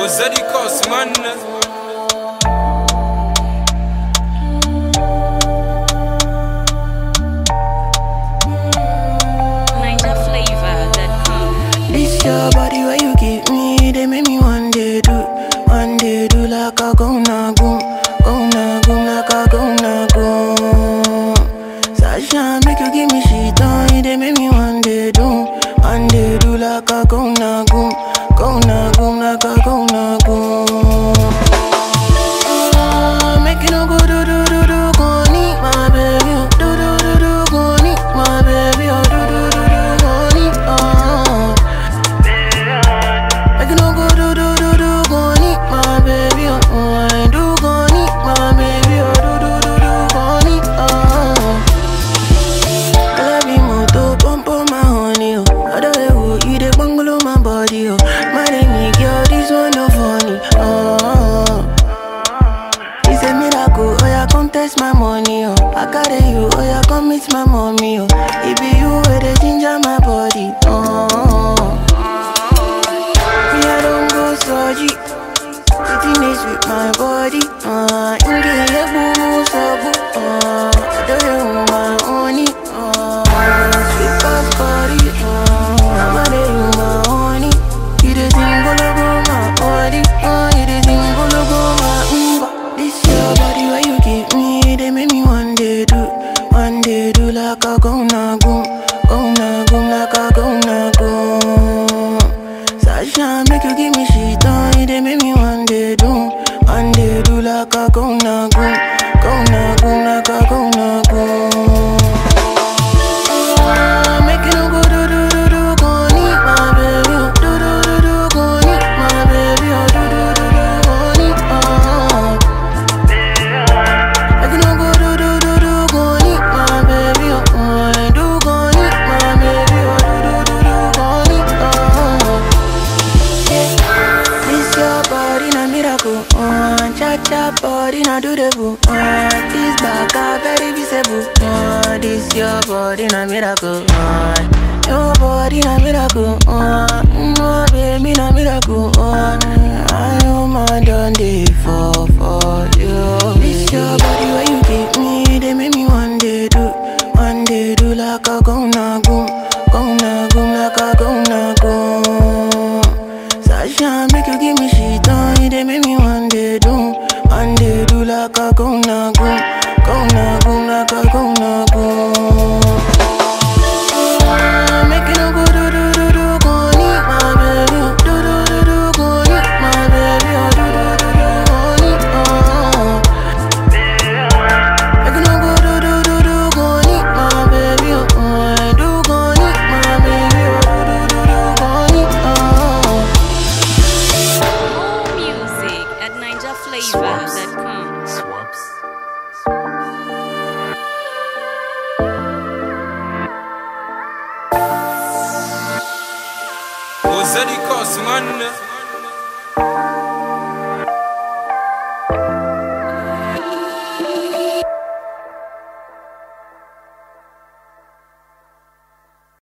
Zeddy Cost, man. NinjaFlavor.com. This your body where you give me, they make me one day do, one day do like a go na goom, go na goom like a go na goom. Sasha make you give me shit on, they make me one day do, one day do like a go na goom, go na goom like a go na goom. Ah, Make you no go do do do do go need my baby, oh. do do do do go need my baby, oh. do do do do go need, oh. Make you no go do do do do go need my baby, oh. oh. I do go need my baby, oh. do do do do go need, oh. I love you more to pump on my honey, oh. Other way, oh, you the bungalow my body, oh. My name is girl, this one no funny, oh. It's a miracle, oh yeah, come test my money, oh. I carry you, oh yeah, come meet my mommy, oh. It be you where they ginger my body, oh. Me, I don't go surgery. Sitting is with my body, uh. Inge, yeah, boo, boo, so boo, uh. I don't know my honey, uh. Sweet past body, uh. I'm a day, you my honey. You the thing, go, go, my body, uh. You the thing, go, go, my umba. This your body, where you give me, they make me one day do, one day do like a go na goom, go na goom like a go na goom. Sasha make you give me shit on, they make me one day do, one day do like a go na goom, go na goom like a go na goom. Ah, Make you no go do do do do go need my baby, oh. do do do do go need my baby, oh. do do do do go need, oh. Make you no go do do do do go need my baby, oh. I do go need my baby, oh. do do do do go need, oh. This your body na miracle, uh, cha cha body na do the boo, uh, this back a very visible, uh, this your body na miracle, uh, your body na miracle, uh, no baby na miracle, uh, I am my done day for for you. This your body where you give me, they make me one day do, one day do like a go na goom, go na goom like a go na goom. Sasha make you give me shit on, they make me one day do, one day do like a go na goom, go na goom like a go na goom. Ah, Make you no go do do do do go need my baby, oh. do do do do go need my baby, oh. do do do do go need, oh. Make you no go do do do do go need my baby, oh. I do go need my baby, oh. do do do do go need, oh. More music at NinjaFlavor.com. Oh, Zeddy Cost, man.